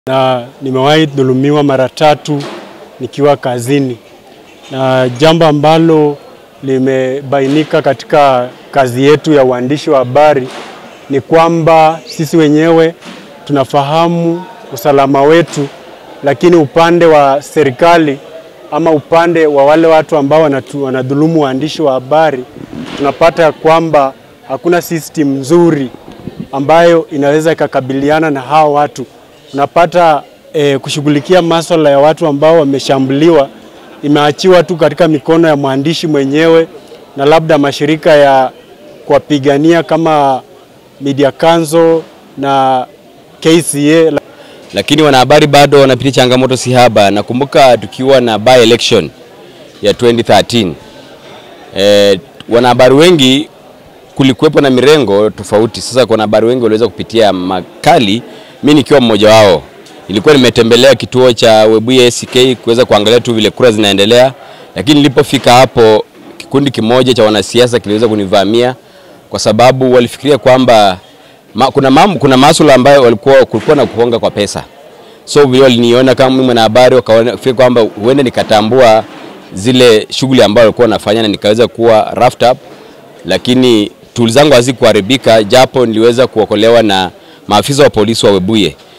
na nimewahi dhulumiwa mara tatu nikiwa kazini, na jambo ambalo limebainika katika kazi yetu ya uandishi wa habari ni kwamba sisi wenyewe tunafahamu usalama wetu, lakini upande wa serikali ama upande wa wale watu ambao wanatu, wanadhulumu waandishi wa habari tunapata kwamba hakuna system nzuri ambayo inaweza ikakabiliana na hao watu. Unapata eh, kushughulikia masuala ya watu ambao wameshambuliwa imeachiwa tu katika mikono ya mwandishi mwenyewe na labda mashirika ya kuwapigania kama Media Council na KCA. lakini wanahabari bado wanapitia changamoto si haba. Nakumbuka tukiwa na by election ya 2013 eh, wanahabari wengi kulikuwepo na mirengo tofauti. Sasa kwa wanahabari wengi waliweza kupitia makali, mimi nikiwa mmoja wao. Nilikuwa nimetembelea kituo cha Webuye ACK kuweza kuangalia tu vile kura zinaendelea, lakini nilipofika hapo kikundi kimoja cha wanasiasa kiliweza kunivamia kwa sababu walifikiria kwamba ma, kuna mambo, kuna masuala ambayo walikuwa kulikuwa na kuponga kwa pesa. So vile waliniona kama mimi mwanahabari, wakafikiri kwamba huenda nikatambua zile shughuli ambayo walikuwa wanafanya na nikaweza kuwa roughed up, lakini tools zangu hazikuharibika, japo niliweza kuokolewa na maafisa wa polisi wa Webuye.